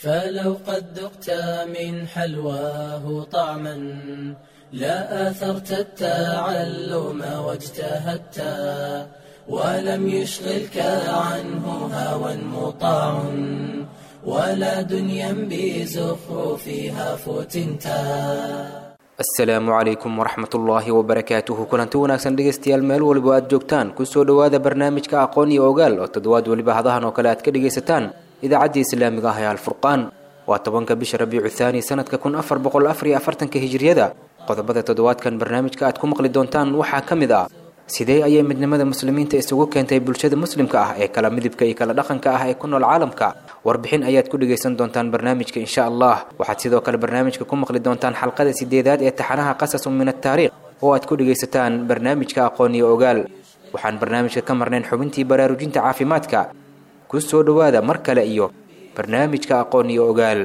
فلو قد ذقت من حلواه طعما لا آثرت التعلم واجتهدت ولم يشغلك عنه هوى مطاع ولا دنيا بزخرفها فتنتا asalaamu calaykum waraxmat ullaahi wabarakaatuhu kulanti wanaagsan dhegaystayaal meel waliba aad joogtaan kusoo dhowaada barnaamijka aqoon iyo ogaal oo toddobaad weliba hadahan oo kale aad ka dhegaysataan idaacaddii islaamiga ah ee alfurqaan waa tobanka bisha rabiicu thaani sanadka kun afar boqol afar iyo afartanka hijiriyada qodobada toddobaadkan barnaamijka aad ku maqli doontaan waxaa ka mid ah sidee ayay midnimada muslimiinta isugu keentay bulshada muslimka ah ee kala midibka iyo kala dhaqanka ah ee ku nool caalamka warbixin ayaad ku dhegaysan doontaan barnaamijka insha allah waxaad sidoo kale barnaamijka ku maqli doontaan xalqada sideedaad ee taxanaha qasasun min ataariikh oo aad ku dhegaysataan barnaamijka aqoon iyo ogaal waxaan barnaamijka ka marnayn xubintii baraarujinta caafimaadka ku soo dhowaada mar kale iyo barnaamijka aqoon iyo ogaal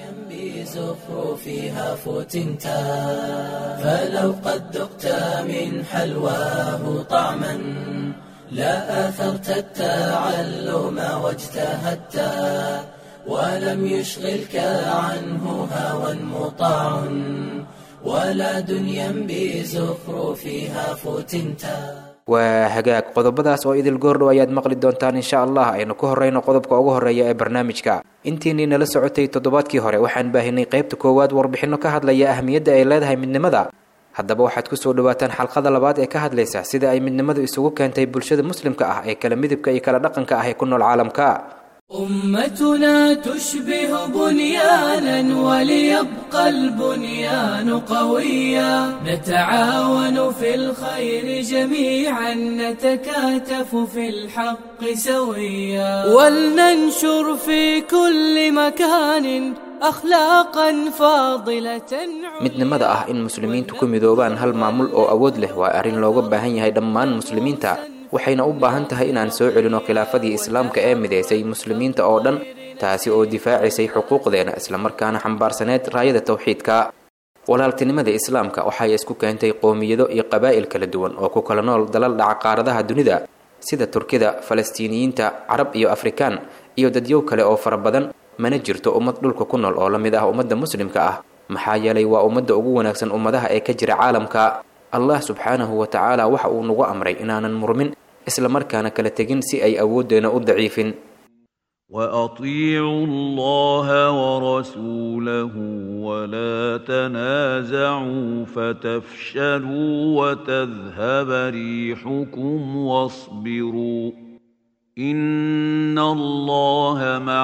بزخرفها فتنتا فلو قد ذقت من حلواه طعما لا آثرت التعلم واجتهدت ولم يشغلك عنه هوى مطاع ولا دنيا بزخرفها فتنتا waa hagaag qodobadaas oo idil goordhow ayaad maqli doontaan insha allah aynu ku horreyno qodobka ugu horreeya ee barnaamijka intiinii nala socotay toddobaadkii hore waxaan baahinay qaybta koowaad warbixinno ka hadlaya ahmiyadda ay leedahay midnimada haddaba waxaad kusoo dhawaataan xalqada labaad ee ka hadlaysa sida ay midnimadu isugu keentay bulshada muslimka ah ee kala midibka iyo kala dhaqanka ah ee ku nool caalamka أمتنا تشبه بنيانا وليبقى البنيان قويا نتعاون في الخير جميعا نتكاتف في الحق سويا ولننشر في كل مكان أخلاقا فاضلة midnimada ah in muslimiintu ku midoobaan hal maamul oo awood leh waa arrin looga baahan yahay dhammaan muslimiinta waxayna u baahan tahay inaan soo celino khilaafadii islaamka ee midaysay muslimiinta oo dhan taasi oo difaacaysay xuquuqdeena islamarkaana xambaarsaneyd raayada tawxiidka walaaltinimada islaamka waxay isku keentay qoomiyado iyo qabaa'il kala duwan oo ku kala nool dalal dhaca qaaradaha dunida sida turkida falastiiniyiinta carab iyo afrikaan iyo dadyow kale oo fara badan mana jirto ummad dhulka ku nool oo la mid ah ummadda muslimka ah maxaa yeelay waa ummadda ugu wanaagsan ummadaha ee ka jira caalamka allah subxaanahu wa tacaala waxa uu nagu amray inaanan murmin isla markaana kala tegin si ay awooddeena u daciifin واطيعوا الله ورسوله ولا تنازعوا فتفشلوا وتذهب ريحكم واصبروا ان الله مع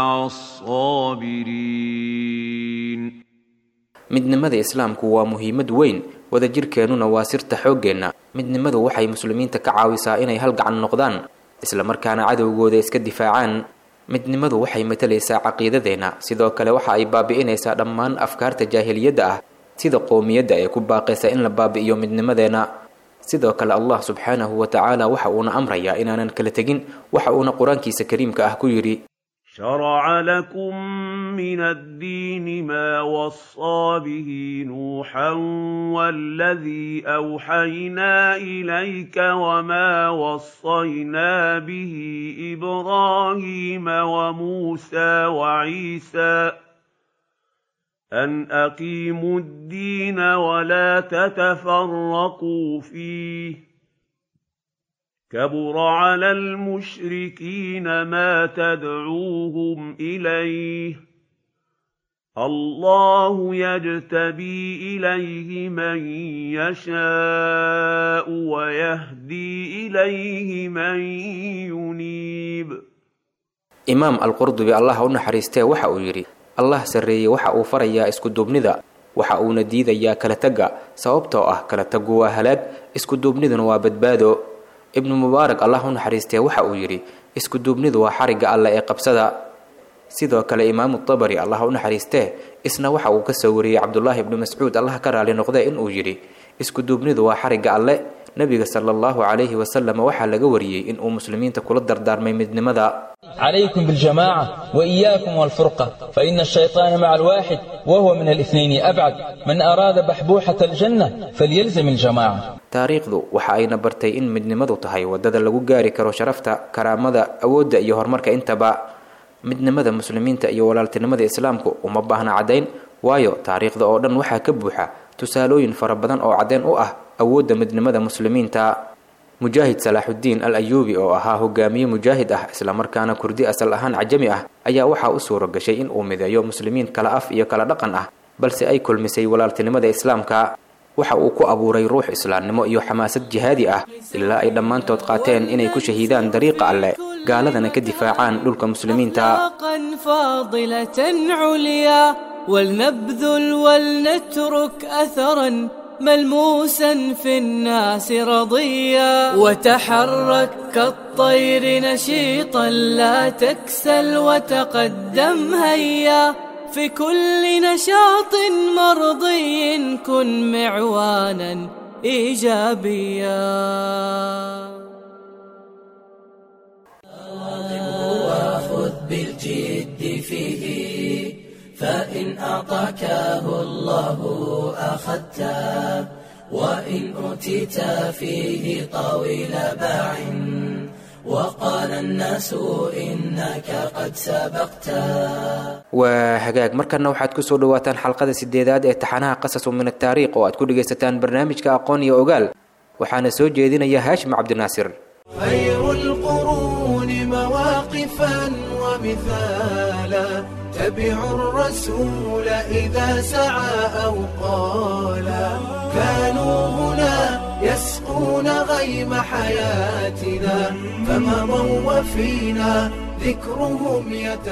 الصابرين midnimada islaamku waa muhiimad weyn wadajirkeennuna waa sirta xooggeenna midnimadu waxay muslimiinta ka caawisaa inay hal gacan noqdaan islamarkaana cadowgooda iska difaacaan midnimadu waxay matalaysaa caqiidadeenna sidoo kale waxa ay baabi'inaysaa dhammaan afkaarta jaahiliyadda ah sida qoomiyadda ee ku baaqaysa in la baabi'iyo midnimadeenna sidoo kale allah subxaanahu wa tacaala waxa uuna amrayaa inaanan kala tegin waxa uuna qur-aankiisa kariimka ah ku yidhi شرع لكم من الدين ما وصى به نوحا والذي اوحينا اليك وما وصينا به ابراهيم وموسى وعيسى ان اقيموا الدين ولا تتفرقوا فيه كبر على المشركين ما تدعوهم اليه الله يجتبي اليه من يشاء ويهدي اليه من ينيب imaam alqurdubi allah u naxariistee waxa uu yidhi allah sarreeyey waxa uu farayaa iskuduubnida waxa uuna diidayaa kala tagga sababtoo ah kala taggu waa halaag iskuduubniduna waa badbaado ibnu mubaarak allah u naxariistee waxa uu yidhi iskuduubnidu waa xarigga alle ee qabsada sidoo kale imaamu tabari allah u naxariistee isna waxa uu ka soo wariyey cabdulaahi ibnu mascuud allah ka raali noqdee inuu yidhi iskuduubnidu waa xarigga alle nebiga sala allahu calayhi wasalam waxaa laga wariyey inuu muslimiinta kula dardaarmay midnimada عليكم بالجماعة وإياكم والفرقة فإن الشيطان مع الواحد وهو من الاثنين أبعد من أراد بحبوحة الجنة فليلزم الجماعة taariikhdu waxa ayna bartay in midnimadu tahay wadada lagu gaari karo sharafta karaamada awoodda iyo horumarka intaba midnimada muslimiinta iyo walaaltinimada islaamku uma baahna caddayn waayo taariikhda oo dhan waxaa ka buuxa tusaalooyin fara badan oo caddeyn u ah awoodda midnimada muslimiinta mujaahid salaaxuddiin al ayuubi oo ahaa hogaamiye mujaahid ah islamarkaana kurdi asal ahaan cajami ah ayaa waxaa u suura gashay in uu mideeyo muslimiin kala af iyo kala dhaqan ah balse ay kulmisay walaaltinimada islaamka waxa uu ku abuuray ruux islaamnimo iyo xamaasad jihaadi ah ilaa ay dhammaantood qaateen inay ku shahiidaan dariiqa alleh gaaladana ka difaacaan dhulka muslimiinta فاضلة عليا ولنبذل ولنترك أثرا ملموسا في الناس رضيا وتحرك كالطير نشيطا لا تكسل وتقدم هيا في كل نشاط مرضي كن معوانا ايجابيا وخذ بالجد فيه فإن أعطاكه الله أخذته وإن أوتيت فيه طويل باع وقال الناس إنك قد سبقته waa hagaag markana waxaad kusoo dhawaataan xalqada sideedaad ee taxanaha qasasu min ataariikh oo aad ku dhagaysataan barnaamijka aqoon iyo ogaal waxaana soo jeedinaya haashim cabdinaasir خير القرون مواقفا ومثالا تبع الرسول إذا سعى أو قالا كانوا هنا يسقون غيم حياتنا فمضوا وفينا ذكرهم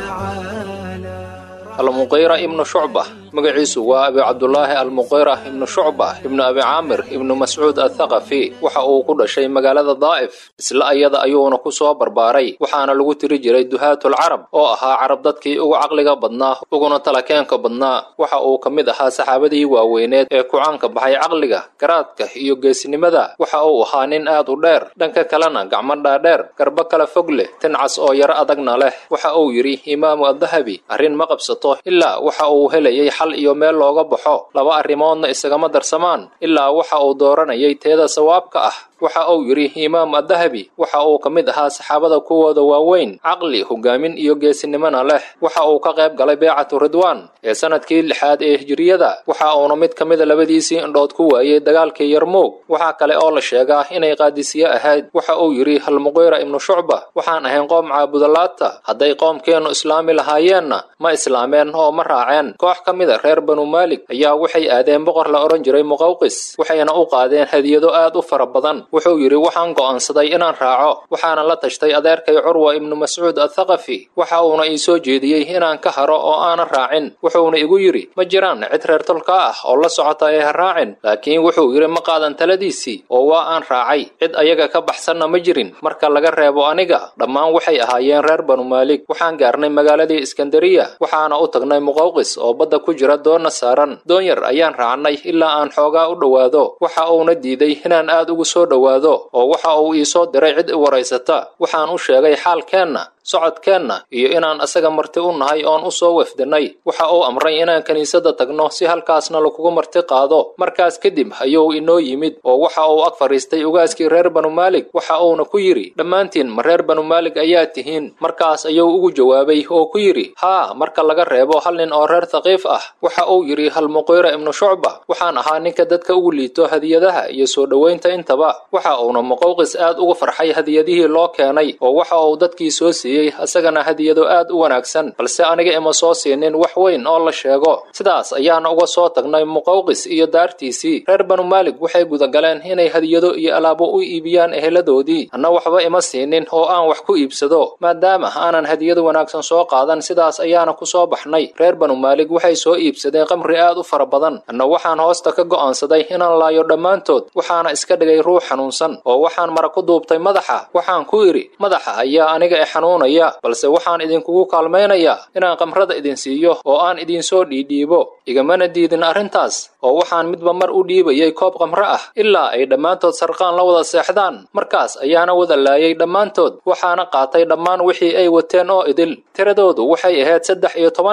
يتعالى almuqayra ibnu shucba magaciisu waa abi cabdulaahi almuqayra ibnu shucba ibnu abi caamir ibnu mascuud athaqafi waxa uu ku dhashay magaalada daa'if isla ayada ayuuna ku soo barbaaray waxaana lagu tiri jiray duhaatul carab oo ahaa carab dadkii ugu caqliga badnaa uguna talakeenka badnaa waxa uu ka mid ahaa saxaabadii waaweyneed ee kucaanka baxay caqliga garaadka iyo geesinimada waxa uu ahaa nin aad u dheer dhanka kalena gacmo dhaadheer garbo kala fog leh tincas oo yaro adagna leh waxa uu yidhi imaamu addahabi arrin ma qabsato ilaa waxa uu helayay xal iyo meel looga baxo laba arrimoodna isagama darsamaan ilaa waxa uu dooranayay teeda sawaabka ah waxa uu yidhi imaam addahabi waxa uu ka mid ahaa saxaabada kuwooda waaweyn caqli hogaamin iyo geesinimona leh waxa uu ka qayb galay beecatu ridwaan ee sanadkii lixaad ee hijiriyada waxa uuna mid ka mida labadiisii indhood ku waayey dagaalkii yarmuug waxaa kale oo la sheegaa inay qaadisiye ahayd waxa uu yidhi halmuqayra ibnu shucba waxaan ahayn qoom caabudalaata hadday qoomkeennu islaami lahaayeenna ma islaameen oo ma raaceen koox ka mida reer banu maalik ayaa waxay aadeen boqor la odhan jiray muqawqis waxayna u qaadeen hadiyado aad u fara badan wuxuu yidhi waxaan go'aansaday inaan raaco waxaana la tashtay adeerkay curwa ibnu mascuud athaqafi waxa uuna ii soo jeediyey inaan ka haro oo aanan raacin wuxuuna igu yidhi ma jiraan cid reer tolka ah oo la socota ee ha raacin laakiin wuxuu yidhi ma qaadan taladiisii oo waa aan raacay cid ayaga ka baxsanna ma jirin marka laga reebo aniga dhammaan waxay ahaayeen reer banu maalik waxaan gaarnay magaaladii iskandariya waxaana u tagnay muqawqis oo badda ku jira doonna saaran doon yar ayaan raacnay ilaa aan xoogaa u dhowaado waxa uuna diiday inaan aad ugu soo dhowaado oo waxa uu ii soo diray cid i waraysata waxaan u sheegay xaalkeenna socodkeenna iyo inaan asaga marti u nahay oon u soo wefdinay waxa uu amray inaan kiniisadda tagno si halkaasna lakugu marti qaado markaas kadib ayuu inoo yimid oo waxa uu ag fadhiistay ugaaskii reer banu maalik waxa uuna ku yidhi dhammaantiin ma reer banu maalik ayaa tihiin markaas ayuu ugu jawaabay oo ku yidhi haa marka laga reebo hal nin oo reer thaqiif ah waxa uu yidhi halmuqayra ibnu shucba waxaan ahaa ninka dadka ugu liito hadiyadaha iyo soo dhowaynta intaba waxa uuna muqawqis aad ugu farxay hadiyadihii loo keenay oo waxa uu dadkii soo siiyey asagana hadiyado aad u wanaagsan balse aniga ima soo siinin wax weyn oo la sheego sidaas ayaana uga soo tagnay muqawqis iyo daartiisii reer banu maalik waxay gudagaleen inay hadiyado iyo alaabo u iibiyaan eheladoodii anna waxba ima siinin oo aan wax ku iibsado maadaama aanan hadiyado wanaagsan soo qaadan sidaas ayaana ku soo baxnay reer banu maalik waxay soo iibsadeen qamri aad u fara badan anna waxaan hoosta ka go'aansaday inaan laayo dhammaantood waxaana iska dhigay ruux xanuunsan oo waxaan mara ku duubtay madaxa waxaan ku idhi madaxa ayaa aniga e xanuunaya balse waxaan idinkugu kaalmaynayaa inaan qamrada idin siiyo oo aan idinsoo dhiidhiibo igamana diidin arrintaas oo waxaan midba mar u dhiibayay koob qamro ah ilaa ay dhammaantood sarqaan la wada seexdaan markaas ayaana wada laayay dhammaantood waxaana qaatay dhammaan wixii ay wateen oo idil tiradoodu waxay ahayd saddex iyo toban nin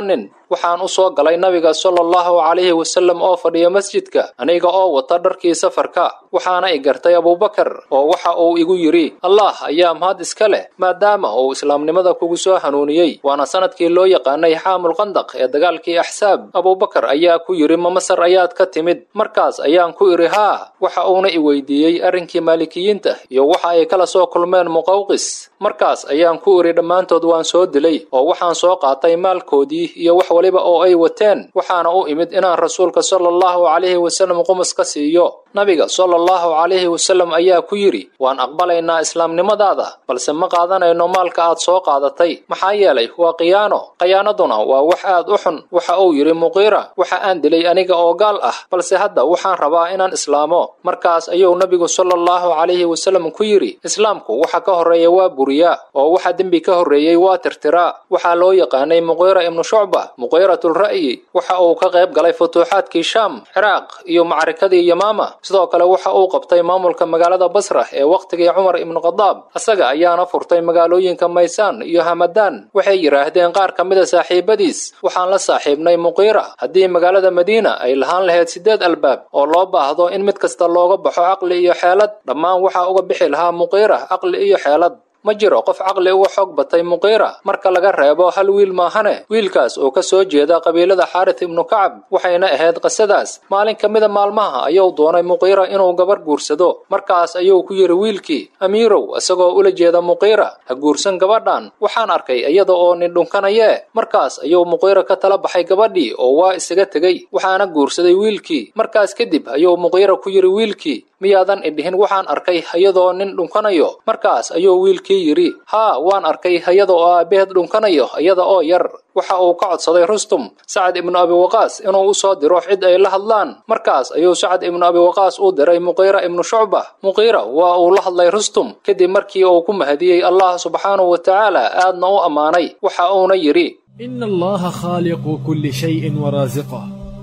waxaan u soo galay nabiga sala allahu calayhi wasallam oo fadhiya masjidka aniga oo wata dharkii safarka waxaana i gartay abuubakar oo waxa uu igu yidhi allah ayaa mahad iska leh maadaama uu islaamnimada kugu soo hanuuniyey waana sanadkii loo yaqaanay xaamul qandaq ee dagaalkii axsaab abuubakar ayaa ku yidhi ma masar ayaad ka timid markaas ayaan ku idhi haa waxa uuna i weydiiyey arrinkii maalikiyiinta iyo waxa ay kala soo kulmeen muqawqis markaas ayaan ku idhi dhammaantood waan soo dilay oo waxaan soo qaatay maalkoodii iyo wax waliba oo ay wateen waxaana u imid inaan rasuulka sala allahu calayhi wasallam qumus ka siiyo nabiga sala allahu calayhi wasallam ayaa ku yidhi waan aqbalaynaa islaamnimadaada balse ma qaadanayno maalka aad soo qaadatay maxaa yeelay waa khiyaano khiyaanaduna waa wax aad u xun waxa uu yidhi muqiira waxa aan dilay aniga oo gaal ah balse hadda waxaan rabaa inaan islaamo markaas ayuu nabigu sala allahu calayhi wasallam ku yidhi islaamku waxa ka horreeya waa buriyaa oo waxa dembi ka horreeyey waa tirtiraa waxaa loo yaqaanay muqiira ibnu shucba muqiiratulra'yi waxa uu ka qayb galay futuuxaadkii shaam ciraaq iyo macrikadii yamaama sidoo kale waxa uu qabtay maamulka magaalada basra ee wakhtigii cumar ibnu khadaab isaga ayaana furtay magaalooyinka maysaan iyo hamadaan waxay yidhaahdeen qaar ka mida saaxiibadiis waxaan la saaxiibnay muqiira haddii magaalada madiina ay lahaan lahayd siddeed albaab oo loo baahdo in mid kasta looga baxo caqli iyo xeelad dhammaan waxaa uga bixi lahaa muqiira caqli iyo xeelad ma jiro qof caqli uga xoog batay muqiira marka laga reebo hal wiil maahane wiilkaas oo ka soo jeeda qabiilada xaaris ibnu kacab waxayna ahayd qisadaas maalin ka mida maalmaha ayuu doonay muqiira inuu gabar guursado markaas ayuu ku yidhi wiilkii amiirow isagoo ula jeeda muqiira ha guursan gabadhan waxaan arkay iyada oo nin dhunkanayee markaas ayuu muqiira ka tala baxay gabadhii oo waa isaga tegey waxaana guursaday wiilkii markaas kadib ayuu muqiira ku yidhi wiilkii miyaadan idhihin waxaan arkay hayadoo nin dhunkanayo markaas ayuu wiilkii yidhi haa waan arkay hayada oo aabbaheed dhunkanayo iyada oo yar waxa uu ka codsaday rustum sacad ibnu abi waqaas inuu u soo diro cid ay la hadlaan markaas ayuu sacad ibnu abi waqaas u diray muqiira ibnu shucba muqiira waa uu la hadlay rustum kadib markii uu ku mahadiyey allah subxaanahu wa tacaala aadna u ammaanay waxa uuna yidhi إن الله خالق كل شيء ورازقه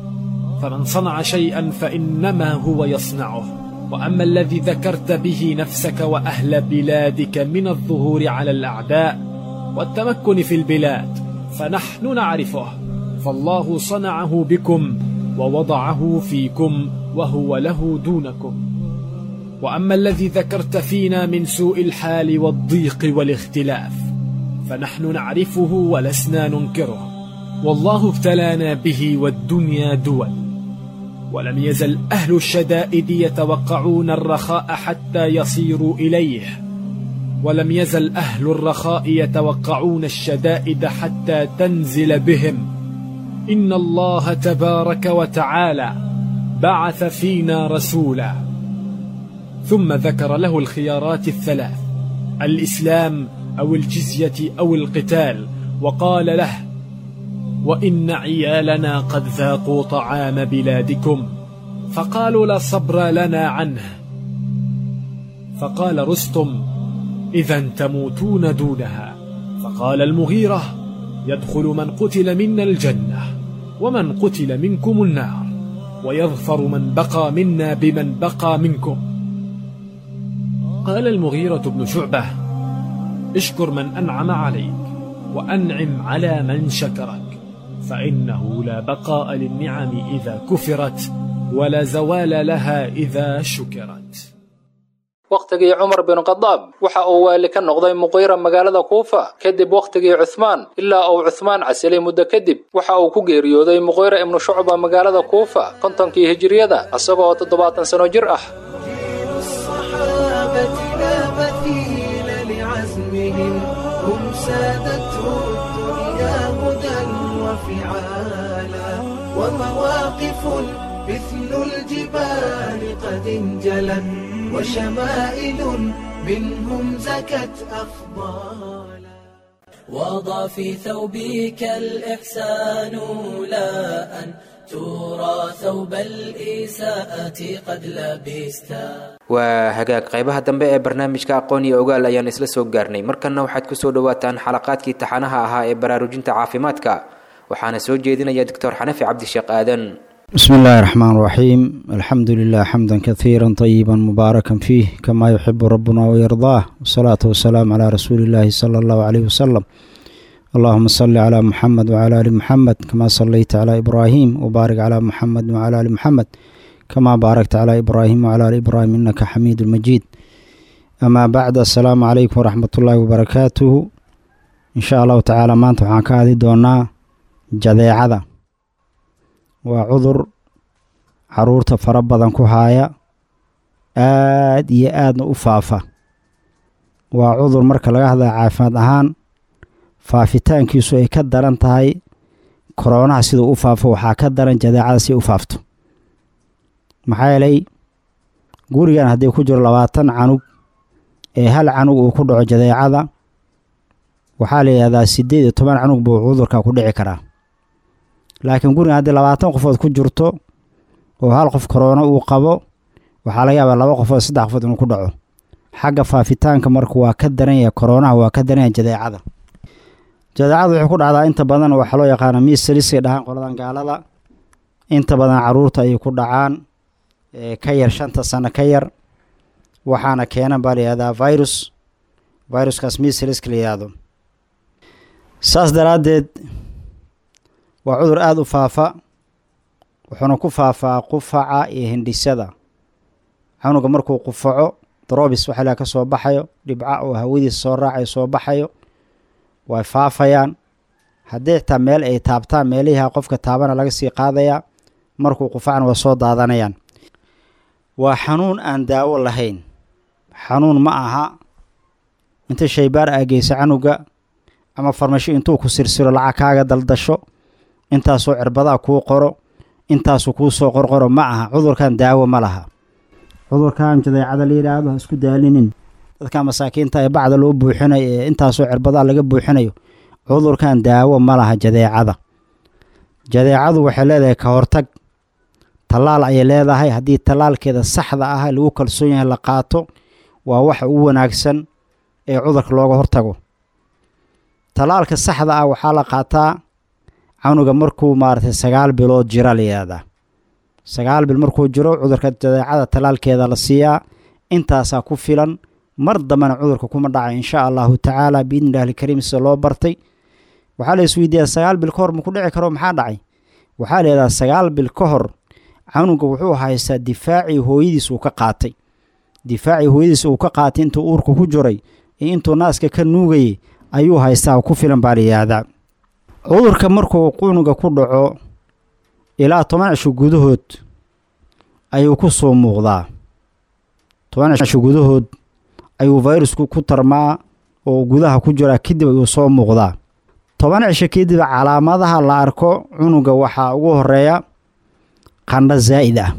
فمن صنع شيئا فإنما هو يصنعه وأما الذي ذكرت به نفسك وأهل بلادك من الظهور على الأعداء والتمكن في البلاد فنحن نعرفه فالله صنعه بكم ووضعه فيكم وهو له دونكم وأما الذي ذكرت فينا من سوء الحال والضيق والاختلاف فنحن نعرفه ولسنا ننكره والله ابتلانا به والدنيا دول ولم يزل أهل الشدائد يتوقعون الرخاء حتى يصيروا إليه ولم يزل أهل الرخاء يتوقعون الشدائد حتى تنزل بهم إن الله تبارك وتعالى بعث فينا رسولا ثم ذكر له الخيارات الثلاث الإسلام أو الجزية أو القتال وقال له وإن عيالنا قد ذاقوا طعام بلادكم فقالوا لا صبر لنا عنه فقال رستم إذا تموتون دونها فقال المغيرة يدخل من قتل منا الجنة ومن قتل منكم النار ويظفر من بقى منا بمن بقى منكم قال المغيرة بن شعبة اشكر من أنعم عليك وأنعم على من شكرك فإنه لا بقاء للنعم إذا كفرت ولا زوال لها إذا شكرت wakhtigii cumar bin khadaab waxa uu waali ka noqday muqiira magaalada kuufa kadib wakhtigii cuhmaan ilaa uu cuhmaan casilay muddo kadib waxa uu ku geeriyooday muqiira ibnu shucba magaalada kuufa kontonkii hijiriyada isagoo toddobaatan sano jir ah الصحابة لا مثيل لعزمهم هم سادته الدنيا هدى وفعالا ومواقف مثل الجبال قد انجلت وشمائل منهم زكت أفضالا وضع في ثوبك الإحسان لا أن ترى ثوب الإساءة قد لبستا waa hagaag qaybaha dambe ee barnaamijka aqoon iyo ogaal ayaan isla soo gaarnay markanna waxaad kusoo dhawaataan xalaqaadkii taxanaha ahaa ee baraarujinta caafimaadka waxaana soo jeedinaya doctor xanafi cabdisheekh aadan بسم الله الرحمن الرحيم الحمد لله حمدا كثيرا طيبا مباركا فيه كما يحب ربنا ويرضاه والصلاة والسلام على رسول الله صلى الله عليه وسلم اللهم صل على محمد وعلى آل محمد كما صليت على إبراهيم وبارك على محمد وعلى آل محمد كما باركت على إبراهيم وعلى آل إبراهيم إنك حميد مجيد أما بعد السلام عليكم ورحمة الله وبركاته إن شاء الله تعالى maanta waxaan ka hadli doonaa jadeecada waa cudur caruurta fara badan ku haaya aad iyo aadna u faafa waa cudur marka laga hadlaya caafimaad ahaan faafitaankiisu ay ka daran tahay koroonaha siduu u faafo waxaa ka daran jadeecada si u faafto maxaa yeelay gurigan haddii ku jiro labaatan canug ee hal canug uu ku dhaco jadeecada waxaa la yidhahdaa siddeed iyo toban canug buu cudurka ku dhici karaa laakiin gurigan haddii labaatan qofood ku jirto oo hal qof koroono uu qabo waxaa laga yaabaa laba qofood saddex qofood inuu ku dhaco xagga faafitaanka marka waa ka daran yahay koroonaha waa ka daran yahay jadeecada jadeecada waxay ku dhacdaa inta badan waxaa loo yaqaana miisaliskay dhahaan qoladan gaalada inta badan caruurta ayay ku dhacaan ka yar shanta sano ka yar waxaana keenan baa la yihahdaa virus viruskaas miisaliska la yihahdo saas daraaddeed waa cudur aada u faafa wuxuuna ku faafaa qufaca iyo hindhisada canuga markuu qufaco drobis waxa laha ka soo baxayo dhibca oo hawadiisa soo raacayo soo baxayo way faafayaan haddii xitaa meel ay taabtaan meeliha qofka taabana laga sii qaadayaa markuu qufacna waa soo daadanayaan waa xanuun aan daawo lahayn xanuun ma aha inta shaybaar aa geysa canuga ama farmasho intuu ku sirsiro lacag kaaga daldasho intaasoo cirbadaa kuu qoro intaasuu kuu soo qorqoro ma aha cudurkan daawo ma laha cudurkan jadeecada la yidhaahdo ha isku daalinin dadka masaakiinta ee bacda loo buuxinayo ee intaasoo cirbadaa laga buuxinayo cudurkan daawo ma laha jadeecada jadeecadu waxay leedahay ka hortag tallaal ayay leedahay haddii tallaalkeeda saxda ah lagu kalsoon yahay la qaato waa waxa ugu wanaagsan ee cudurka looga hortago tallaalka saxda ah waxaa la qaataa canuga markuu maaragtay sagaal bilood jira la yihahdaa sagaal bil markuu jiro cudurka jadeecada tallaalkeeda la siiyaa intaasaa ku filan mar dambena cudurka kuma dhaca insha allahu tacaala biidni illahi alkariim sida loo bartay waxaa la isweydiiyaa sagaal bil ka hor maku dhici karo maxaa dhacay waxaa la yidhahdaa sagaal bil ka hor canuga wuxuu haystaa difaacii hooyadiis uu ka qaatay difaacii hooyadiis uu ka qaatay intuu uurka ku jiray iyo intuu naaska ka nuugayay ayuu haystaa ku filan baa la yidhaahdaa cudurka markuu cunuga ku dhaco ilaa toban cisho gudahood ayuu ku soo muuqdaa toban cisho gudahood ayuu fayrusku ku tarmaa oo gudaha ku jiraa kadib ayuu soo muuqdaa toban cisho kadib calaamadaha la arko cunuga waxaa ugu horeeya qandho zaa'id ah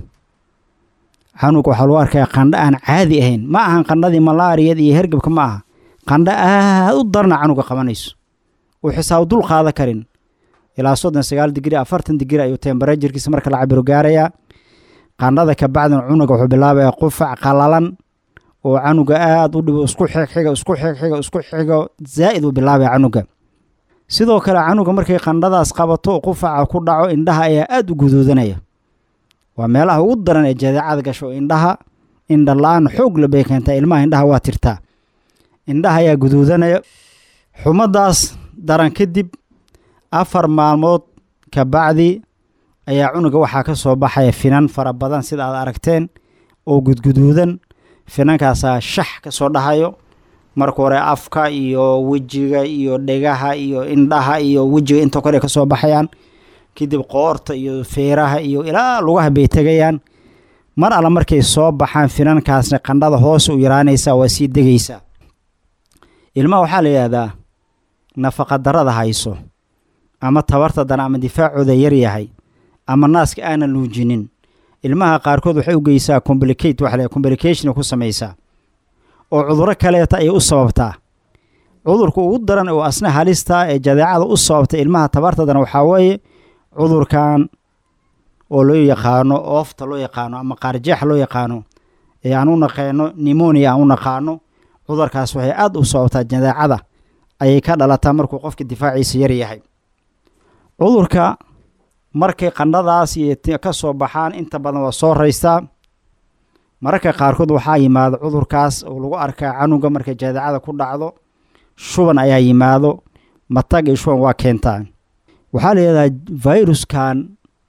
canuga waxaa lagu arkayaa qandho aan caadi ahayn ma ahan qandhadii malaariyada iyo hergebka ma aha qandho aad u darna canuga qabanayso uu xisaab dul qaada karin ilaa soddon sagaal digri afartan digri ayuu tembarajirkiisa marka la cabiro gaarayaa qandhada ka bacdin cunuga wuxuu bilaabaya qufac qalalan oo canuga aada u dhibo isku xigxiga isku xigxiga isku xigo zaa'id uu bilaabaya canuga sidoo kale canuga markay qandhadaas qabato qufaca ku dhaco indhaha ayaa aada u guduudanaya waa meelaha ugu daran ee jadeecada gasho indhaha indha la-aan xoog la bay keentaa ilmaha indhaha waa tirtaa indhaha ayaa guduudanaya xumadaas daran kadib afar maalmood ka bacdi ayaa cunuga waxaa ka soo baxaya finan fara badan sida aad aragteen oo gudguduudan finankaasaa shax ka soo dhahayo marka hore afka iyo wejiga iyo dhegaha iyo indhaha iyo wejiga intoo kale ka soo baxayaan kadib qoorta iyo feeraha iyo ilaa lugaha bay tegayaan mar alla markay soo baxaan finankaasna qandhada hoose u yaraanaysaa waa sii degaysaa ilmaha waxaa la yidhahdaa nafaqa darada hayso ama tabarta dana ama difaacooda yar yahay ama naaska aanan luujinin ilmaha qaarkood waxay u geysaa complicate waxa la complication ku samaysaa oo cudurro kaleeta ayay u sababtaa cudurka ugu daran oo asna halista ee jadeecada u sababta ilmaha tabarta dana waxaa weeye cudurkan oo loo yaqaano oofta loo yaqaano ama qaarjeex loo yaqaano ee aan u naqaano nimonia aan u naqaano cudurkaas waxay aada u sababtaa jadeecada ayay ka dhalataa markuu qofka difaaciisa yar yahay cudurka markay qandhadaas iyo ka soo baxaan inta badan waa soo raystaa mararka qaarkood waxaa yimaado cudurkaas oo lagu arkaa canuga markay jadeecada ku dhacdo shuban ayaa yimaado matag iyo shuban waa keentaa waxaa la yidhahdaa viruskan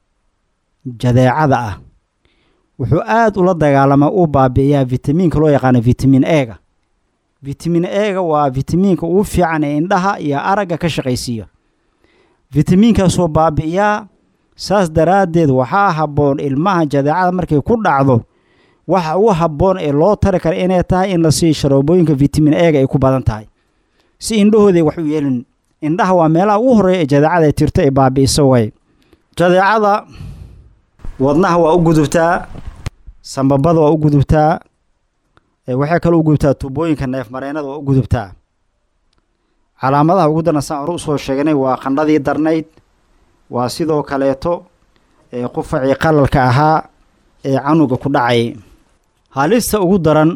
jadeecada ah wuxuu aada ula dagaalamaa u baabi'iyaa vitamiinka loo yaqaano vitamin ega vitamin ega waa vitamiinka ugu fiican ee indhaha iyo aragga ka shaqaysiiya vitamiinkaasoo baabi'iyaa saas daraaddeed waxaa habboon ilmaha jadeecada markay ku dhacdo waxa ugu habboon ee loo tari kara inay tahay in la siiyo sharoobooyinka vitamin ega ay ku badan tahay si indhahooday wax u yeelin indhaha waa meelaha ugu horreeya ee jadeecada ay tirto ay baabi'iso way jadeecada wadnaha waa u gudubtaa sambabada waa u gudubtaa waxay kaloo u gudubtaa tuubooyinka neefmareennada waa u gudubtaa calaamadaha ugu darna saan hore usoo sheegnay waa qandhadii darnayd waa sidoo kaleeto qufacii qalalka ahaa ee canuga ku dhacayay halista ugu daran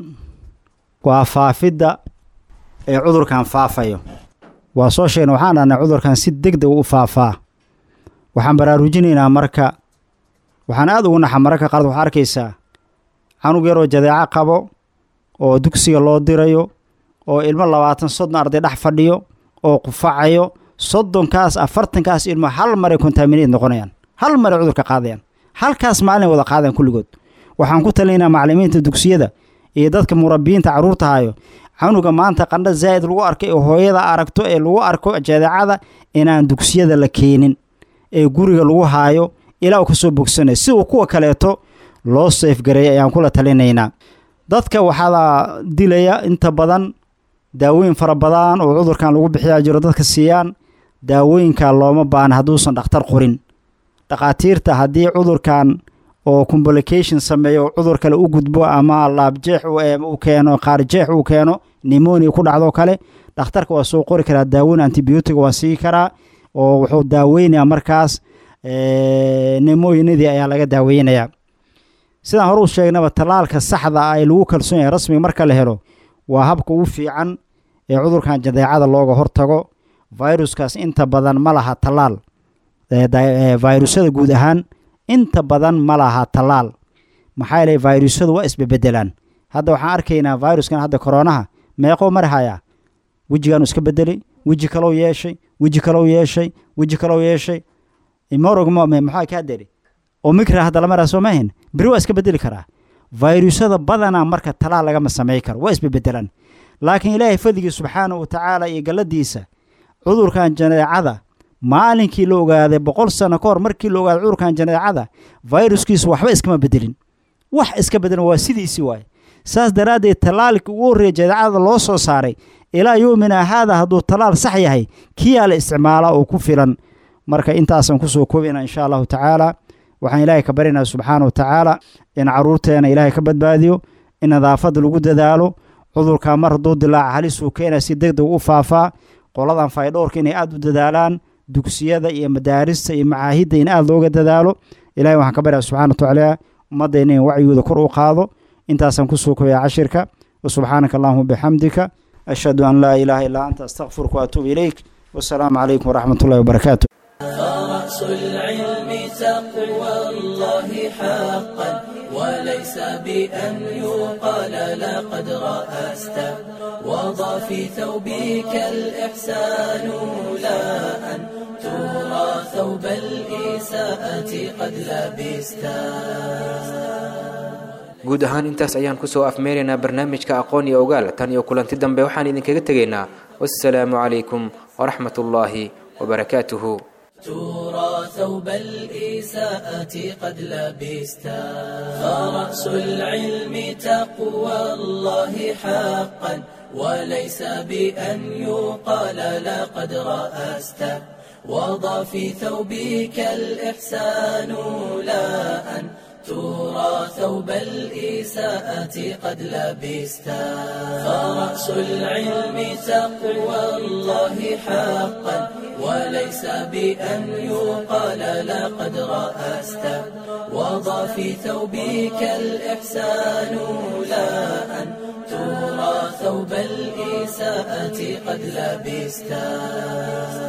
waa faafidda ee cudurkan faafayo waa soo sheegna waxaan dhahnay cudurkan si deg deg u faafaa waxaan baraarujinaynaa marka waxaan aada ugu naxa mararka qaarad waxaa arkaysaa canug yaroo jadeeco qabo oo dugsiga loo dirayo oo ilmo labaatan soddon arday dhex fadhiyo oo qufacayo soddonkaas afartankaas ilmo hal maray kontaamineed noqonayaan hal maray cudurka qaadayaan halkaas maalin wada qaadayaan kulligood waxaan ku talinaynaa macallimiinta dugsiyada iyo dadka murabbiyiinta carruurta hayo canuga maanta qandho zaa'id lagu arkay ee hooyada aragto ee lagu arko jadeecada inaan dugsiyada la keenin ee guriga lagu haayo ilaa uu ka soo bogsanaya si uu kuwa kaleeto loo seefgareeya ayaan kula talinaynaa dadka waxaa dilaya inta badan daawooyin fara badan oo cudurkan lagu bixiyaa jiro dadka siiyaan daawooyinka looma baana hadduusan dhakhtar qorin dhakhaatiirta haddii cudurkan oo complication sameeyo cudur kale u gudbo ama laabjeex uu keeno qaarjeex uu keeno nimonia ku dhacdo kale dhakhtarka waa soo qori karaa daawoyin antibiyootiga waa sii karaa oo wuxuu daaweynayaa markaas nemoyinadii ayaa laga daaweynayaa sidaan hore u sheegnaba tallaalka saxda ah ee lagu kalsoon yahay rasmiga marka la helo waa habka ugu fiican ee cudurkan jadeecada looga hortago viruskaas inta badan ma laha tallaal virusyada guud ahaan inta badan ma laha tallaal maxaa yeelay virusyadu waa isbebedelaan hadda waxaan arkaynaa viruskan hadda koronaha meeqoo marhayaa wejigaanu iska bedelay weji kalow yeeshay weji kalow yeeshay weji kalow yeeshay morog maxaa kaa deri oo mikra hadda la maraa soo maahin beri waa iska bedeli karaa virusyada badanaa marka talaal lagama samey karo waa isbebedelaan laakiin ilaahay fadligii subxaanahu wa tacaala iyo galladiisa cudurkan janeecada maalinkii la ogaaday boqol sano ka hor markii la ogaaday cudurkan janeecada viruskiisu waxba iskama bedelin wax iska bedelan waa sidiisii waaye saas daraaddeed tallaalkii ugu horreeya jadeecada loo soo saaray ilaa yoomina haada hadduu tallaal sax yahay kiyaa la isticmaalaa oo ku filan marka intaasaan kusoo koobina insha allahu tacaala waxaan ilaahay ka baryaynaa subxaana wa tacaala in caruurteena ilaahay ka badbaadiyo in nadaafadda lagu dadaalo cudurkaa mar hadduu dilaaca halisuu keena si deg deg u faafaa qoladan faydhowrka inay aada u dadaalaan dugsiyada iyo madaarista iyo macaahidda in aada looga dadaalo ilahay waxaan ka baryaa subxana wa tacaala ummaddayna in wacyigooda kor u qaado intaasaan kusoo koobaya cashirka wasubxaanaka allahuma bixamdika ashhadu an laa ilaaha illaa anta astakfiruka waatuubu ilayk wasalaamu calaykum waraxmat ullahi wabarakaatu فرأس العلم تقوى الله حقا وليس بأن يقال لقد رأست وضع في ثوبك الإحسان لا أن ترى ثوب الإساءة قد لبستا guud ahaan intaas ayaan kusoo afmeeraynaa barnaamijka aqoon iyo ogaal tan iyo kulanti dambe waxaan idinkaga tegaynaa wassalaamu calaykum waraxmat ullaahi wabarakaatuhu ترى ثوب الإساءة قد لبستا فرأس العلم تقوى الله حقا وليس بأن يقال لقد رأست وضع في ثوبك الإحسان لا أن ترى ثوب الإساءة قد لبستا فرأس العلم تقوى الله حقا وليس بأن يقال لقد رأست وضع في ثوبك الإحسان لا أن ترى ثوب الإساءة قد لبستا